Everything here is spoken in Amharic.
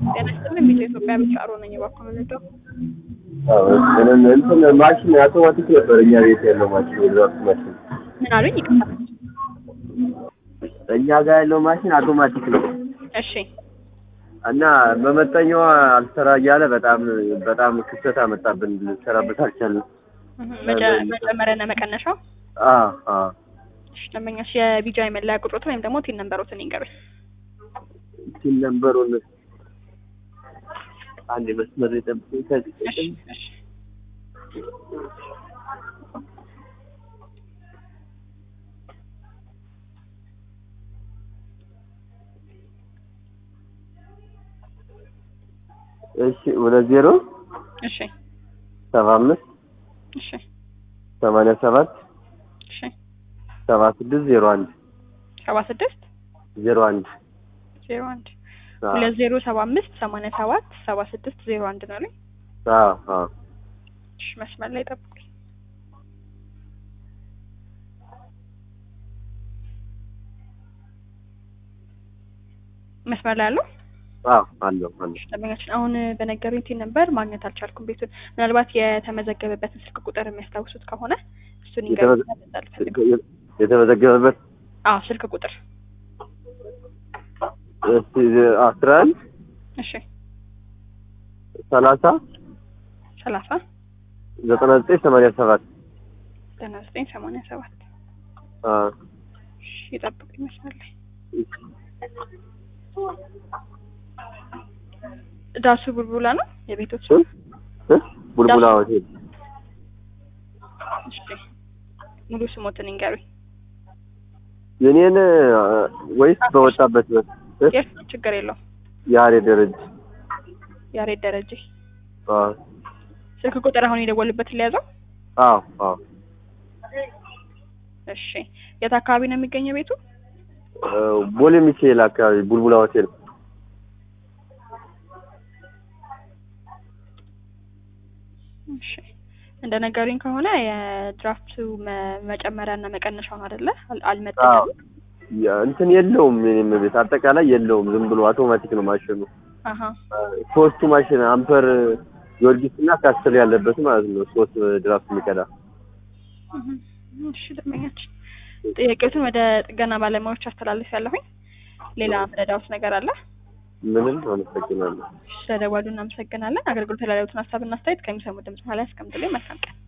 ጤና ይስጥልኝ። ቤተ ኢትዮጵያ ብቻ አሮ ነኝ። እባክዎ ምንድነው? ምንም እንትን ማሽን አውቶማቲክ ነበር እኛ ቤት ያለው ማሽን የድራፍት ማሽን ምን አሉኝ? ይቅርታ። እኛ ጋር ያለው ማሽን አውቶማቲክ ነው እሺ እና መመጠኛዋ አልሰራ እያለ በጣም በጣም ክፍተት አመጣብን። ልንሰራበት አልቻልንም። እህ፣ መጨ- መጨመሪያና መቀነሻው አ አ እሺ፣ ደንበኛሽ የቢጃ የመለያ ቁጥሮትን ወይም ደግሞ ቲን ነምበሮትን ይንገሩኝ። ሲል ነበሩን አንድ መስመር የጠብቁኝ ከዚህ እሺ እሺ እሺ ሁለት ዜሮ እሺ ሰባ አምስት እሺ ሰማንያ ሰባት እሺ ሰባ ስድስት ዜሮ አንድ ሰባ ስድስት ዜሮ አንድ ዜሮ አንድ ሁለት ዜሮ ሰባ አምስት ሰማንያ ሰባት ሰባ ስድስት ዜሮ አንድ ነው አሉኝ። አ አ እሺ መስመር ላይ ጠብቁኝ። መስመር ላይ አለው። አ አለው አለው ደንበኛችን አሁን በነገሩኝ ቲን ነበር ማግኘት አልቻልኩም ቤቱን። ምናልባት የተመዘገበበትን ስልክ ቁጥር የሚያስታውሱት ከሆነ እሱን ይንገሩኝ። የተመዘ- የተመዘገበበት አዎ ስልክ ቁጥር እስቲ አስራ አንድ እሺ ሰላሳ ሰላሳ ዘጠና ዘጠኝ ሰማንያ ሰባት ዘጠና ዘጠኝ ሰማንያ ሰባት አ እሺ ይጠብቁኝ መስመር ላይ ዳሱ ቡልቡላ ነው የቤቶች እ? እ? ቡልቡላ ሆቴል እሺ ሙሉ ስሞትን ይንገሩኝ። የኔን አ፣ ወይስ በወጣበት ነው? እ? የእርሱን ችግር የለውም። የሀሬ ደረጃ ያሬድ ደረጀ አ ስልክ ቁጥር አሁን የደወልበትን ሊያዘው። አዎ አዎ እሺ የት አካባቢ ነው የሚገኘው ቤቱ? አ፣ ቦሌ ሚካኤል አካባቢ ቡልቡላ ሆቴል እሺ እንደ ነገሩኝ ከሆነ የድራፍቱ መ- መጨመሪያና መቀነሻውን አይደለ አል- አዎ አልመጠንም። ያ፣ እንትን የለውም የኔም ቤት አጠቃላይ የለውም ዝም ብሎ አውቶማቲክ ነው ማሽኑ አሀ አ፣ ሶስቱ ማሽን አምፐር ጊዮርጊስ እና ካስትል ያለበት ማለት ነው ሶስት ድራፍት የሚቀዳ እህ፣ እሺ ደንበኛችን ጥያቄዎትን ወደ ጥገና ባለሙያዎች አስተላልፍ ያለሁኝ። ሌላ ምረዳውት ነገር አለ? ምንም አመሰግናለሁ ስለደወሉ እናመሰግናለን። አገልግሎት ላይ ያሉትን ሀሳብና አስተያየት ከሚሰሙ ድምጽ በኋላ ያስቀምጡልኝ። መልካም ቀን።